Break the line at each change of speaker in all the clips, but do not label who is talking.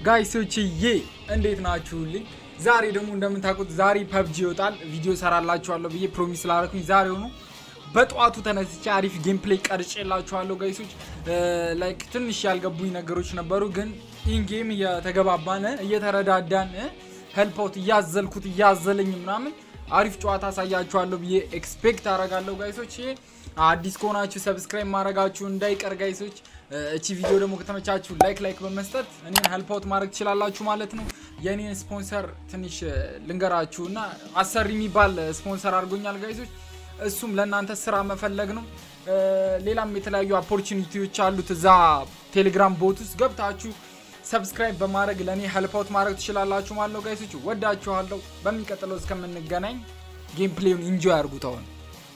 ጋይሶችዬ እንዴት ናችሁልኝ? ዛሬ ደግሞ እንደምታውቁት ዛሬ ፐብጂ ይወጣል። ቪዲዮ ሰራላችኋለሁ ብዬ ፕሮሚስ ስላደረኩኝ ዛሬ ሆኖ በጠዋቱ ተነስቼ አሪፍ ጌም ፕሌይ ቀርጬላችኋለሁ ጋይሶች። ላይክ ትንሽ ያልገቡኝ ነገሮች ነበሩ፣ ግን ኢንጌም እየተገባባን እየተረዳዳን ሄልፓውት እያዘልኩት እያዘለኝ ምናምን አሪፍ ጨዋታ አሳያችኋለሁ ብዬ ኤክስፔክት አደርጋለሁ ጋይሶች። አዲስ ከሆናችሁ ሰብስክራይብ ማድረጋችሁ እንዳይቀር ጋይሶች። እቺ ቪዲዮ ደግሞ ከተመቻችሁ ላይክ ላይክ በመስጠት እኔን ሄልፓውት ማድረግ ትችላላችሁ ማለት ነው። የእኔን ስፖንሰር ትንሽ ልንገራችሁ እና አሰሪ የሚባል ስፖንሰር አድርጎኛል ጋይሶች። እሱም ለእናንተ ስራ መፈለግ ነው። ሌላም የተለያዩ ኦፖርቹኒቲዎች አሉት እዛ ቴሌግራም ቦት ውስጥ ገብታችሁ ሰብስክራይብ በማድረግ ለእኔ ሄልፓውት ማድረግ ትችላላችሁ ማለት ነው ጋይሶች። ወዳችኋለሁ። በሚቀጥለው እስከምንገናኝ ጌም ፕሌዩን ኢንጆይ አድርጉት አሁን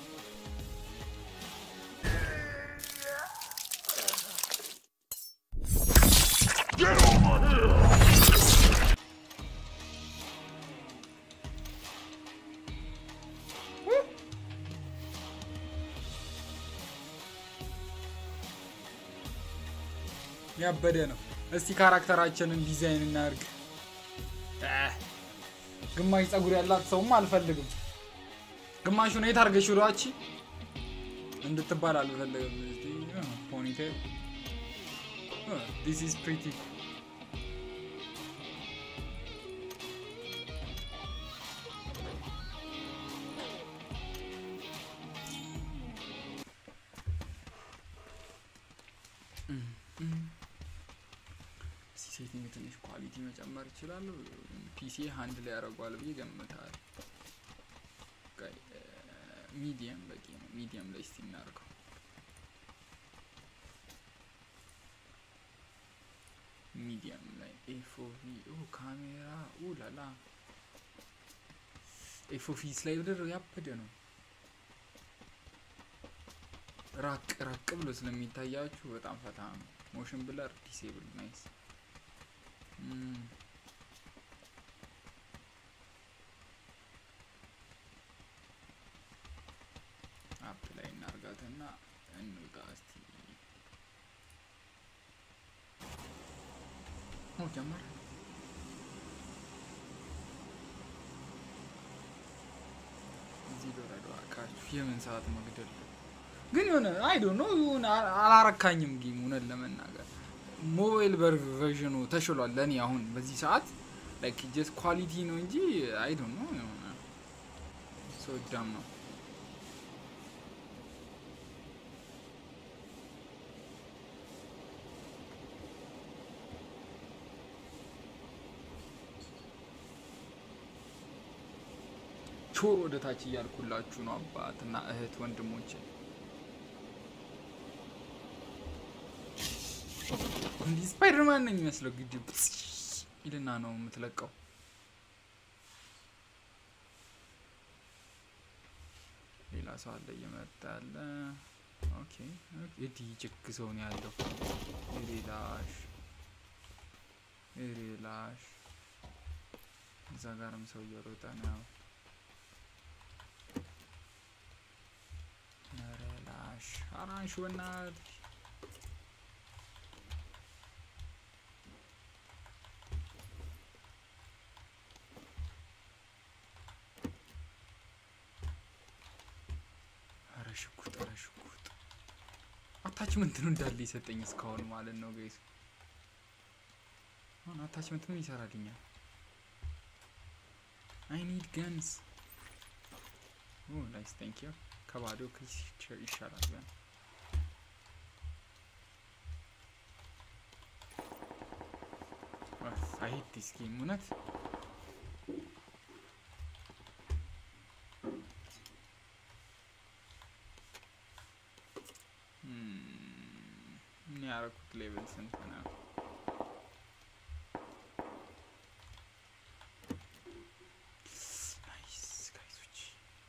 ያበደ ነው። እስቲ ካራክተራችንን ዲዛይን እናድርግ። ግማሽ ፀጉር ያላት ሰውም አልፈልግም። ግማሹን የት አድርገሽ ሯቺ እንድትባል አልፈልግም። ፖኒቴል ዲስ ኢዝ ፕሪቲ ሴቲንግ ትንሽ ኳሊቲ መጨመር ይችላሉ። ፒሲ ሀንድ ላይ ያደርጓል ብዬ ገምታል። ሚዲየም በቂ ነው። ሚዲየም ላይ እስቲ እናድርገው። ሚዲየም ላይ ኤፎቪ ካሜራ ላላ ኤፎቪ ስላይደር ያበደ ነው። ራቅ ራቅ ብሎ ስለሚታያችሁ በጣም ፈታ ነው። ሞሽን ብለር ዲሴብል ናይስ አፕ ላይ እናርጋትና እንውጣ እስቲ። ጀመር እዚህ በረዶ አካችሁ የምን ሰዓት መግደል ግን የሆነ አይ ዶንት ኖ የሆነ አላረካኝም ጌም እውነት ለመናገር ሞባይል ቨርዥኑ ተሽሏል። ለእኔ አሁን በዚህ ሰዓት ላይክ ጀስት ኳሊቲ ነው እንጂ አይ ዶንት ኖ የሆነ ሰው ዳም ነው። ቾር ወደ ታች እያልኩላችሁ ነው አባትና እህት ወንድሞቼ። እንዲህ ስፓይደርማን ነው የሚመስለው። ግድብ ይልና ነው የምትለቀው። ሌላ ሰው አለ እየመጣ ያለ። ኦኬ እዲ ጭክ ሰው ነው ያለው። ሪላሽ ሪላሽ። እዛ ጋርም ሰው እየሮጠ ነው። ሪላሽ አራንሽ በናትሽ ሽጉጥ ኧረ ሽጉጥ አታችመንት ነው እንዳለ የሰጠኝ እስካሁን ማለት ነው ጋይስ። አሁን አታችመንት ምን ይሰራልኛል? አይ ኒድ ገንስ ኦ ናይስ ቴንክ ዩ። ከባዶ ክስ ይሻላል ገን አይ ሄት ዲስ ጌም እውነት ያደረኩት ሌቭል ስንት ነው? ናይስ ጋይሶች፣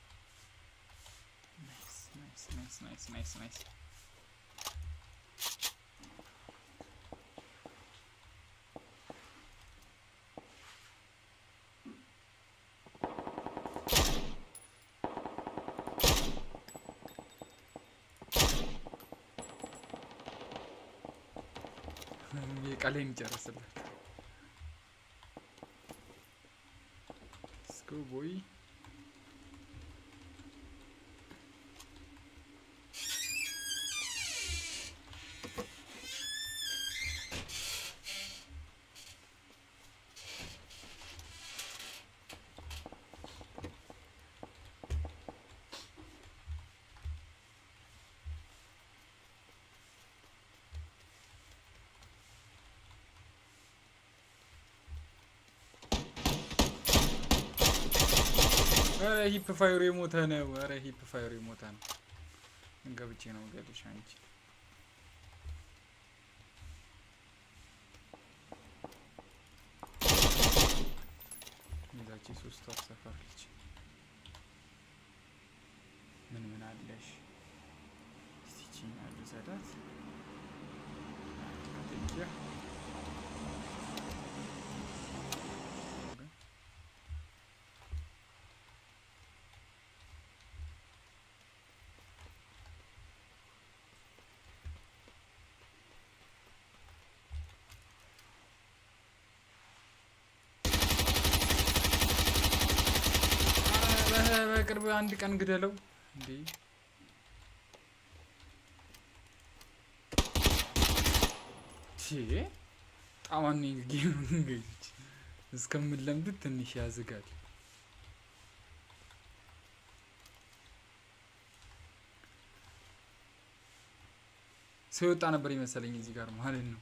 ናይስ ናይስ ናይስ ናይስ ናይስ ናይስ። ቃሌን ይጨርስላል። ጎ ቦይ ኧረ ሂፕ ፋይሩ የሞተ ነው። ኧረ ሂፕ ፋይሩ የሞተ ነው። ገብቼ ነው ገድሽ አንቺ ይዛች ሶስቱ አሰፈር ልጅ ምን ምን አለሽ? ስቲቺ ያሉ ዘዳት አጥቂያ በቅርብ አንድ ቀን ግደለው እንዴ! ጣማን ጌም እንገጅ እስከምንለምድ ትንሽ ያዝጋል። ሰው የወጣ ነበር ይመሰለኝ እዚህ ጋር ማለት ነው።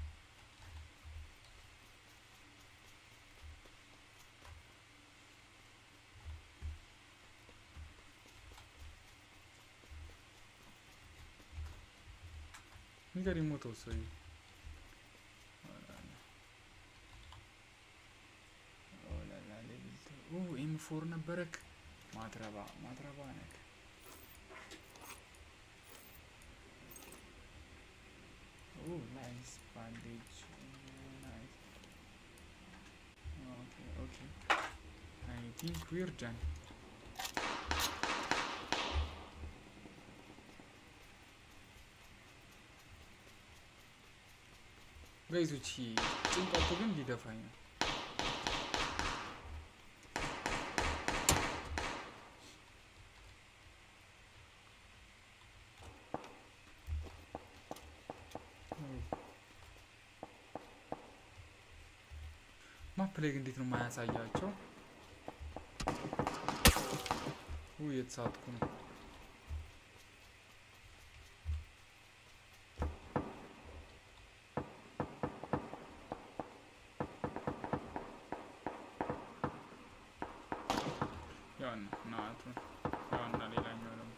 ንገር የሞተው ሰው ኤም ፎር ነበረክ። ማትረባ ማትረባ ነክ ናይስ ባንዴጅ ናይስ ኦኬ ኦኬ አይ ቲንክ ዊር ዳን ጋይዞች ጭንቀቱ ግን ሊደፋኝ ነው። ማፕ ላይ ግን እንዴት ነው የማያሳያቸው? ውይ የተሳትኩ ነው። ያን ናቱ ያና ሌላኛው ደግሞ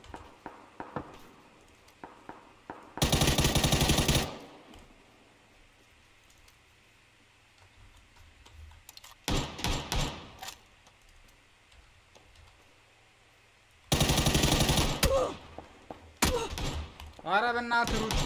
አረ በእናትህ ሩት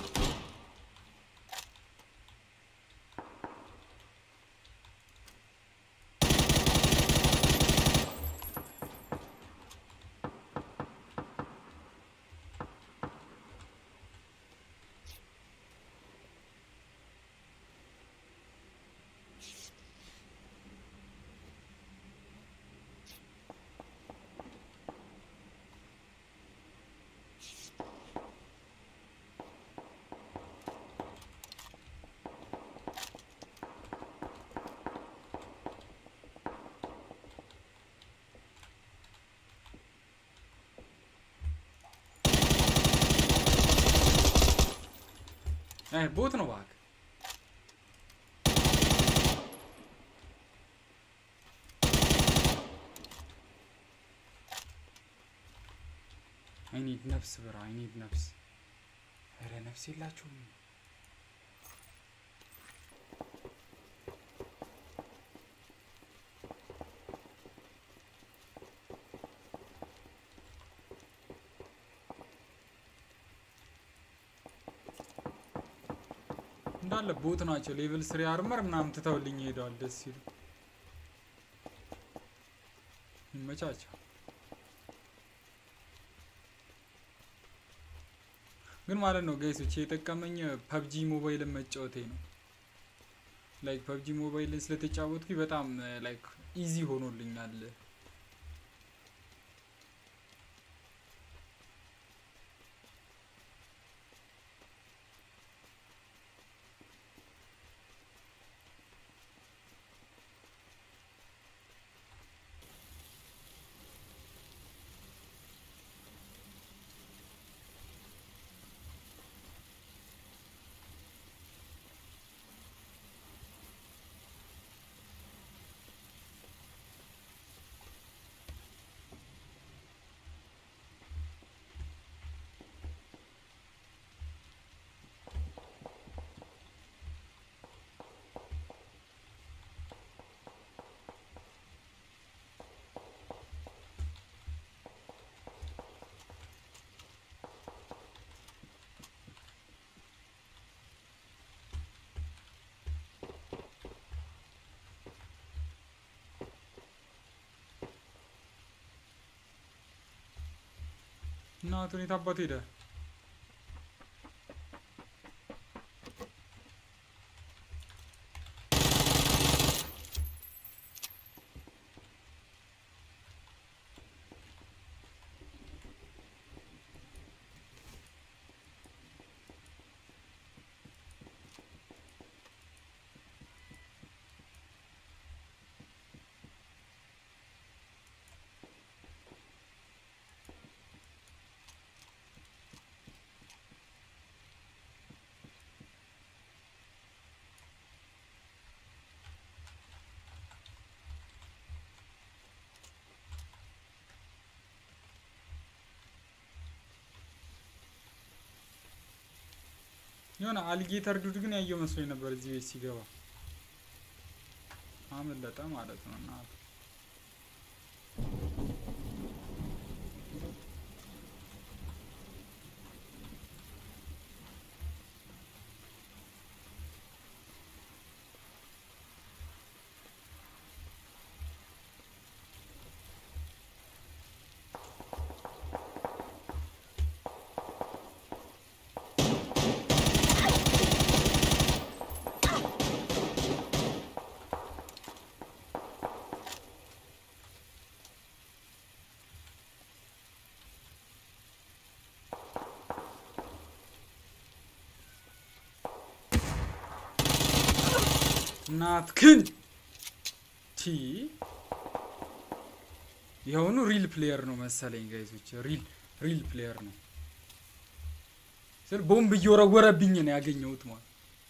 አይ ቦት ነው እባክህ። አይ ኒድ ነፍስ ብራ አይ ኒድ ነፍስ። ኧረ ነፍስ የላችሁም። እንዳለ ቦት ናቸው። ሌቭል ስሪ አርመር ምናምን ትተውልኝ ሄደዋል። ደስ ሲሉ ይመቻቸው። ግን ማለት ነው ጋይሶች የጠቀመኝ ፐብጂ ሞባይልን መጫወቴ ነው። ላይክ ፐብጂ ሞባይልን ስለተጫወትኩኝ በጣም ላይክ ኢዚ ሆኖልኛል እናቱን የት አባቱ ሄደ? የሆነ አሊጌተር ዱድ ግን ያየው መስሎኝ ነበር እዚህ ቤት ሲገባ አመለጠ ማለት ነው። እና እናትክን ቲ የሆኑ ሪል ፕሌየር ነው መሰለኝ ጋይሶች፣ ሪል ሪል ፕሌየር ነው ስል ቦምብ እየወረወረብኝ ነው ያገኘሁት ማለት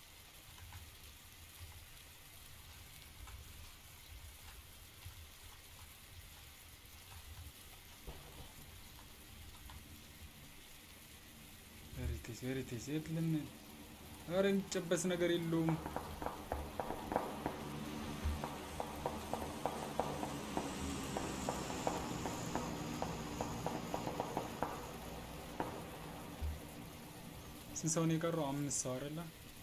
ቬሪቴስ ቬሪቴስ የለም። ኧረ የሚጨበስ ነገር የለውም። ስንት ሰው ነው የቀረው? አምስት ሰው አይደለ?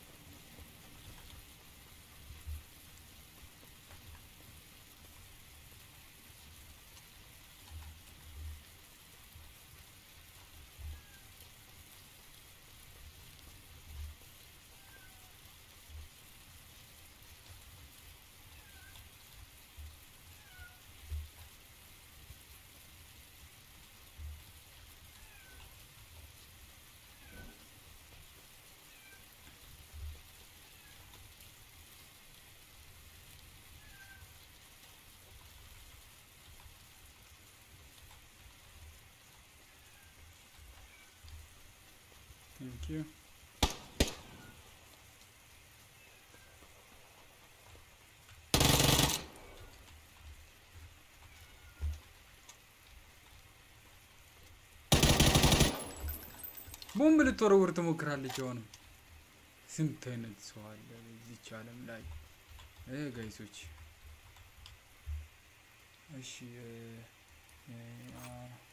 ቴንክ ዩ ቦምብ ልትወረውር ትሞክራለች። አሁንም ስንት አይነት ሰው አለ በዚች ዓለም ላይ እ ጋይሶች እሺ እ እ አ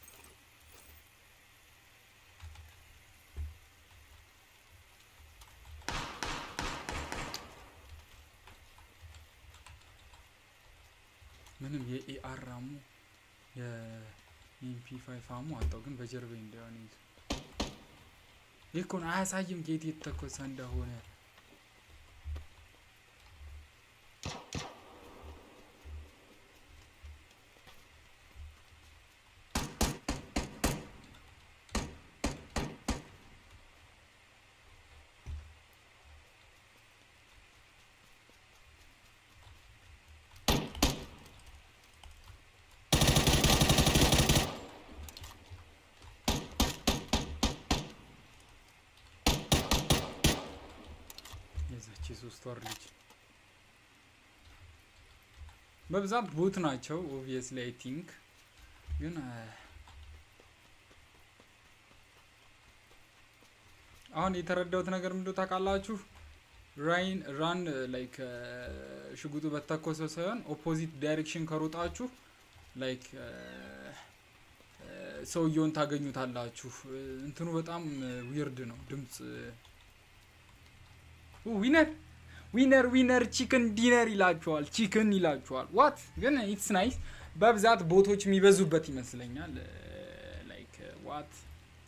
ምንም የኤአር አሙ የኤምፒ ፋይቭ አሙ አጣው፣ ግን በጀርባ እንዳይሆን ይዞ ይህ እኮ ነው አያሳይም ጌት የተተኮሰ እንደሆነ። የዛች የሶስት ወር ልጅ በብዛት ቦት ናቸው። ኦብቪየስሊ አይ ቲንክ ግን አሁን የተረዳሁት ነገር ምንድነው ታውቃላችሁ? ራይን ራን ላይክ ሽጉጡ በተኮሰው ሳይሆን ኦፖዚት ዳይሬክሽን ከሮጣችሁ ላይክ ሰውየውን ታገኙታላችሁ። እንትኑ በጣም ዊርድ ነው ድምፅ ዊነር ዊነር ዊነር ቺክን ዲነር ይላችኋል። ቺክን ይላችኋል። ዋት ግን ኢትስ ናይስ። በብዛት ቦቶች የሚበዙበት ይመስለኛል። ላይክ ዋት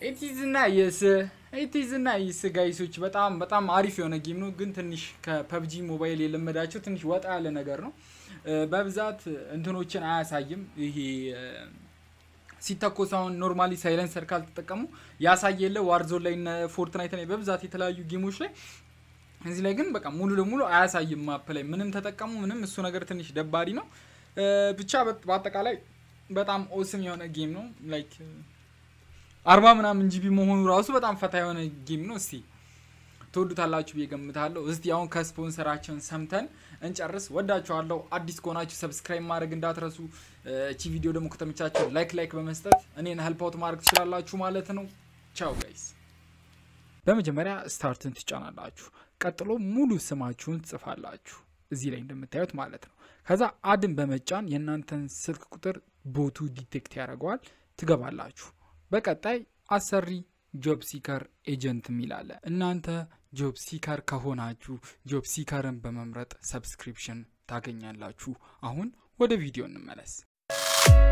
ኢቲዝ ናይስ ኢቲዝ ናይስ ጋይሶች በጣም በጣም አሪፍ የሆነ ጌም ነው፣ ግን ትንሽ ከፐብጂ ሞባይል የለመዳቸው ትንሽ ወጣ ያለ ነገር ነው። በብዛት እንትኖችን አያሳይም። ይሄ ሲተኮስ አሁን ኖርማሊ ሳይለንሰር ካልተጠቀሙ ያሳየ የለ ዋርዞን ላይ ፎርትናይት ላይ በብዛት የተለያዩ ጌሞች ላይ እዚህ ላይ ግን በቃ ሙሉ ለሙሉ አያሳይም። ማፕ ላይ ምንም ተጠቀሙ ምንም፣ እሱ ነገር ትንሽ ደባሪ ነው። ብቻ በአጠቃላይ በጣም ኦስም የሆነ ጌም ነው ላይክ አርባ ምናምን ጂቢ መሆኑ ራሱ በጣም ፈታ የሆነ ጌም ነው። እስቲ ትወዱታላችሁ ብዬ ገምታለሁ። እስቲ አሁን ከስፖንሰራችን ሰምተን እንጨርስ። ወዳችኋለሁ። አዲስ ከሆናችሁ ሰብስክራይብ ማድረግ እንዳትረሱ። እቺ ቪዲዮ ደግሞ ከተመቻችሁ ላይክ ላይክ በመስጠት እኔን ሄልፕ አውት ማድረግ ትችላላችሁ ማለት ነው። ቻው ጋይስ። በመጀመሪያ ስታርትን ትጫናላችሁ። ቀጥሎ ሙሉ ስማችሁን ትጽፋላችሁ እዚህ ላይ እንደምታዩት ማለት ነው። ከዛ አድን በመጫን የእናንተን ስልክ ቁጥር ቦቱ ዲቴክት ያደርገዋል። ትገባላችሁ በቀጣይ አሰሪ ጆብ ሲከር ኤጀንት የሚላለ እናንተ ጆብ ሲከር ከሆናችሁ ጆብ ሲከርን በመምረጥ ሰብስክሪፕሽን ታገኛላችሁ። አሁን ወደ ቪዲዮ እንመለስ።